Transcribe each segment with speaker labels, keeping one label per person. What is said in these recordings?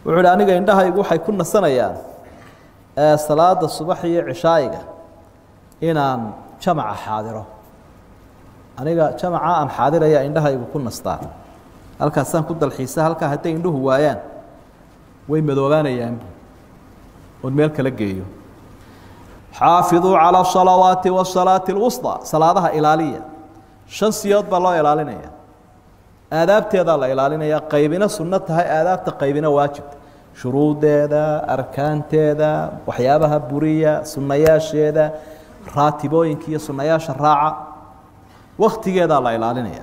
Speaker 1: wuxuu hi aniga indhahaygu waxay ku nasanayaan salaada subax iyo cishaayiga inaan jamaca xaadiro aniga jamaca aan xaadiraya indhahaygu ku nastaa halkaasaan ku dalxiisa halkaa hadday indhuhu waayaan way madoobaanayaan oon meel kala geeyo xaafiduu calى الصalawaati والsalaaةi الwusطى salaadaha ilaaliya shan siyood baa loo ilaalinaya aadaabteedaa la ilaalinaya qaybina sunno tahay aadaabta qaybina waajibta shuruudeeda arkaanteeda waxyaabaha buriya sunayaasheeda raatibooyinka iyo sunayaasha raaca waktigeedaa la ilaalinaya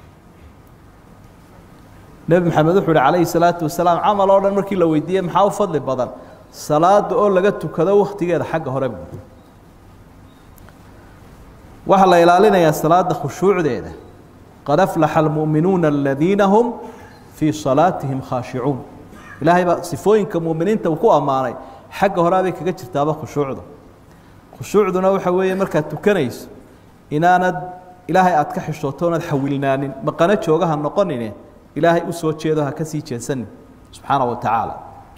Speaker 1: nebi maxamed wuxuu uhi calayhi salaatu wasalaam camal oo dhan markii la weydiiyey maxaa u fadli badan salaada oo laga tukado waktigeeda xagga hore bu waxaa la ilaalinayaa salaada khushuucdeeda qad aflaxa almu'minuuna aladiina hum fii salaatihim khaashicuun ilaahay baa sifooyinka mu'miniinta uu ku ammaanay xagga horeabay kaga jirtaaba khushuucda khushuucduna waxa weeye markaad tukanayso inaanad ilaahay aad ka xishooto oonad xawilnaanin maqano joogaha noqonine ilaahay u soo jeedo ha ka sii jeesanin subxaana wa tacaala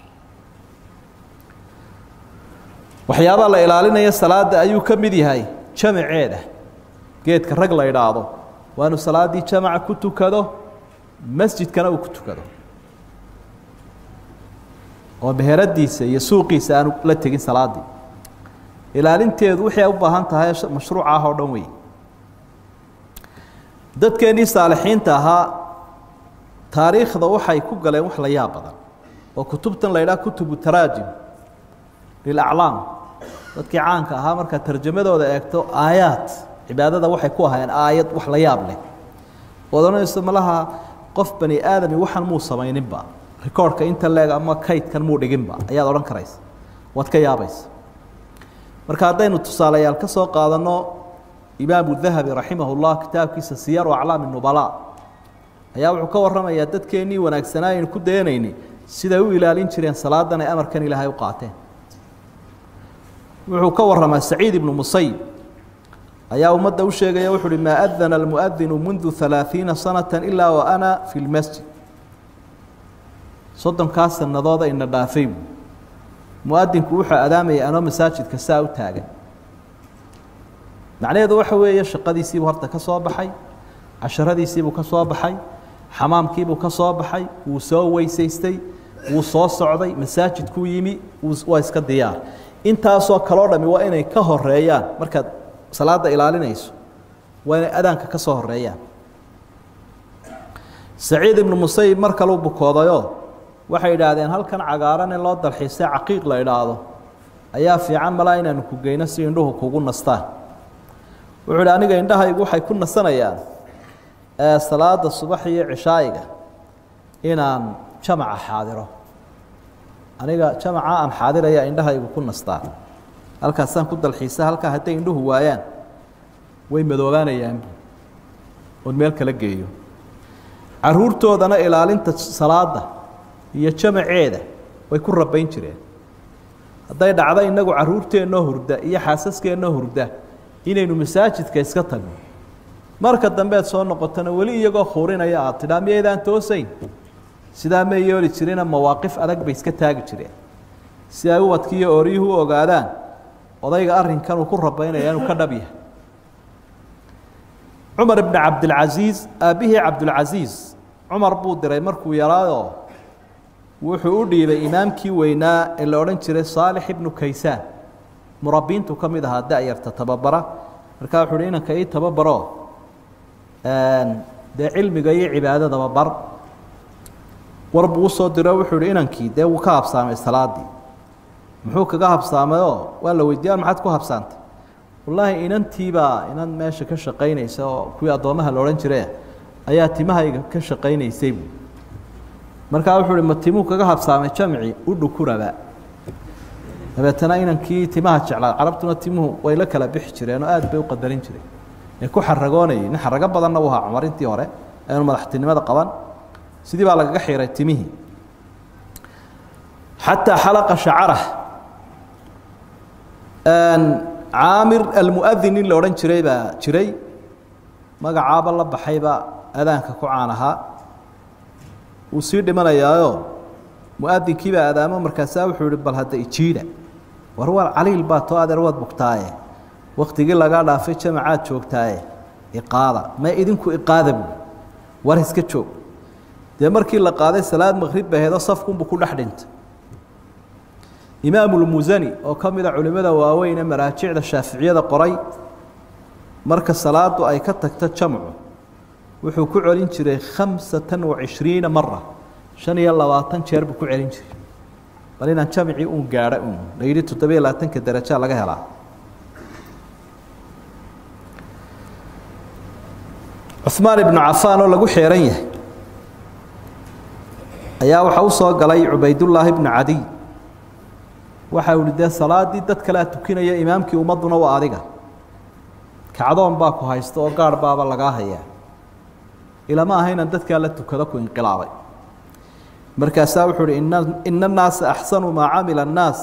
Speaker 1: waxyaabaa la ilaalinaya salaada ayuu ka mid yahay jamaceeda geedka rag la idhaahdo waa inuu salaaddii jamaca ku tukado masjidkana uu ku tukado oo meheradiisa iyo suuqiisa aanu la tegin salaaddii ilaalinteedu wixii ay u baahan tahay mashruuca ah oo dhan wey dadkeennii saalixiinta ahaa taariikhda waxay ku galeen wax la yaab badan oo kutubtan la idhaha kutubu taraajim lilaclaam dadkii caanka ahaa markaad tarjamadooda eegto aayaad cibaadada waxay ku ahaayeen aayad wax la yaab leh ood odhanayso malaha qof bani aadami waxan muu samayninba rikoorhka inta leeg ama kaydkan muu dhiginba ayaad odhan karaysa waad ka yaabaysa marka haddaynu tusaalayaal ka soo qaadanno imaamu dahabi raximah llah kitaabkiisa siyaru aclaami nubalaa ayaa wuxuu ka warramayaa dadkeennii wanaagsanaa aynu ku dayanayni siday u ilaalin jireen salaadan ay amarkan ilaahay u qaateen wuxuu ka warramaa saciid ibnu musayib ayaa ummadda u sheegaya wuxu uhi maa adana almuadinu mundu halaaثiina sanata ilaa wa ana fi lmasjid soddonkaa sanadooda ina dhaafay buu muadinku wuxuu adaamaya anoo masaajidka saa u taagan macnaheedu waxa weeye shaqadiisiibuu horta ka soo baxay casharadiisiibuu ka soo baxay xamaamkiibuu ka soo baxay wuu soo weysaystay wuu soo socday masaajidkuu yimi waa iska diyaar intaasoo kaloo dhami waa inay ka horeeyaan markaad salaada ilaalinayso waa inay adaanka ka soo horeeyaan saciid ibnu musayib mar kaleu bukoodayoo waxay idhaahdeen halkan cagaaran in loo dalxiisay caqiiq la idhaahdo ayaa fiican malaa inaanu ku geyno si indhuhu kugu nastaan wuxuu idhi aniga indhahaygu waxay ku nasanayaan salaada subax iyo cishaayiga inaan jamaca xaadiro aniga jamaca aan xaadiraya indhahaygu ku nastaa halkaasaan ku dalxiisa halkaa hadday indhuhu waayaan way madoobaanayaan oon meel kala geeyo caruurtoodana ilaalinta salaada iyo jamaceeda way ku rabayn jireen hadday dhacdo inagu caruurteennoo hurda iyo xaasaskeenoo hurda inaynu masaajidka iska tagno marka dambeed soo noqotona weli iyagoo khuurinaya aad tidhaa miyaydaan toosayn sidaa may yeeli jirina mawaaqif adag bay iska taagi jireen si ay ubadkiiyo oryuhu u ogaadaan odayga arrinkan uu ku rabaynaya inuu ka dhab yahay cumar ibni cabdilcasiis aabbihii cabdulcasiis cumar buu diray markuu yaraayoo wuxuu u dhiibay imaamkii weynaa ee la odhan jiray saalix ibnu kaysaan murabbiintu ka mid ahaa da-yarta tababara markaa wuxu uhi inanka ii tababaro dee cilmiga iyo cibaadadaba bar war buu usoo diro wuxuu ihi inankii dee wuu ka habsaamay salaadii muxuu kaga habsaamayoo waa la weydiiya maxaad ku habsaantay wallaahi inantiibaa inan meesha ka shaqaynaysa oo kuwii addoomaha la odhan jire ayaa timahayga ka shaqaynaysay buu markaa wuxuu uhi ma timuu kaga habsaamay jamci u dhukuraba dabeetana inankii timaha jeclaa carabtuna timuhu way la kala bixi jireen oo aad bay u qadarin jireen ee ku xaragoonayay nin xarago badanna u ahaa cumar intii hore eenu madaxtinimada qaban sidii baa lagaga xiray timihii xataa xalaqa shacarah caamir almuadin nin la odhan jiray baa jiray magacaaba la baxayba adaanka ku caan ahaa wuu sii dhimanayaayo mu-adinkiibaa adaamo markaasaa wuxuu ihi bal hadda ijiida war war caliil baa too adeer waad bugtaaye waktigii lagaa dhaafay jamacaad joogtaaye iqaada ma idinku iqaada buui war iska joog dee markii la qaaday salaad maqrib baheedoo safkunbuu ku dhex dhintay imaamulmusani oo ka mida culimmada waaweyn ee maraajicda shaaficiyada qoray marka salaadu ay ka tagto jamcu wuxuu ku celin jiray khamsatan wacishriina mara shan iyo labaatan jeer buu ku celin jiray bal inaan jamcii uun gaadho uun la yidhi toddobiyo labaatanka darajaa laga helaa cuثmaan ibnu cafaan oo lagu xeeran yahay ayaa waxaa u soo galay cubaydullaahi bnu cadiy waxa uhi dee salaadii dad kalea tukinaya imaamkii ummadduna waa adiga kacdoon baa ku haysta oo gaarh baaba lagaa hayaa ilama ahaynan dadkaa la tukado ku inqilaabay markaasaa wuxuu uhi ina ina annaasa axsanu maa camila annaas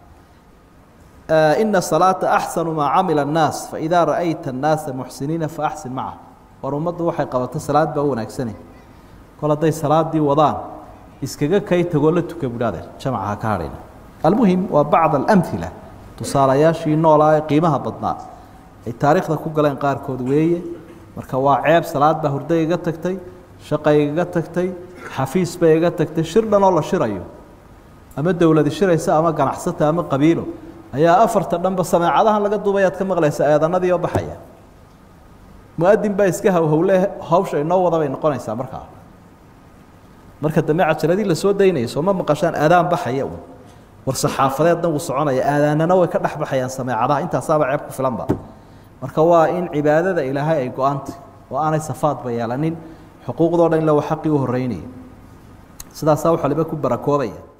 Speaker 1: ina salaata axsanu maa camila annaas faidaa ra'ayta annaasa muxsiniina faaxsin maca war ummaddu waxay qabato salaad baa u wanaagsane kol hadday salaadii wadaan iskaga kay tagoo la tuka budhaadeen jamaca ha ka hadhayna almuhim waa bacd alamhila tusaalayaashii noolaa ee qiimaha badnaa ay taariikhda ku galeen qaarkood weeye marka waa ceeb salaad baa hurday iga tagtay shaqay iga tagtay xafiis bay iga tagtay shir dhan oo la shirayo ama dowladi shiraysa ama ganacsata ama qabiilo ayaa afarta dhanba sameecadahan laga duubayaad ka maqlaysa eedanadii oo baxaya mu-adin baa iska hawhowle hawsha inoo wada bay noqonaysaa markaa marka dambe cajaladii lasoo daynaya sooma maqashaan aadaan baxaya un war saxaafadeedna wuu soconaya aadaanana way ka dhex baxayaan sameecadaha intaasaaba ceeb ku filanba marka waa in cibaadada ilaahay ay go-antay oo aanay safaadba yeelanin xuquuqdoo dhan ila wa xaqii u horeynaya sidaasaa waxaliba ku barakoobaya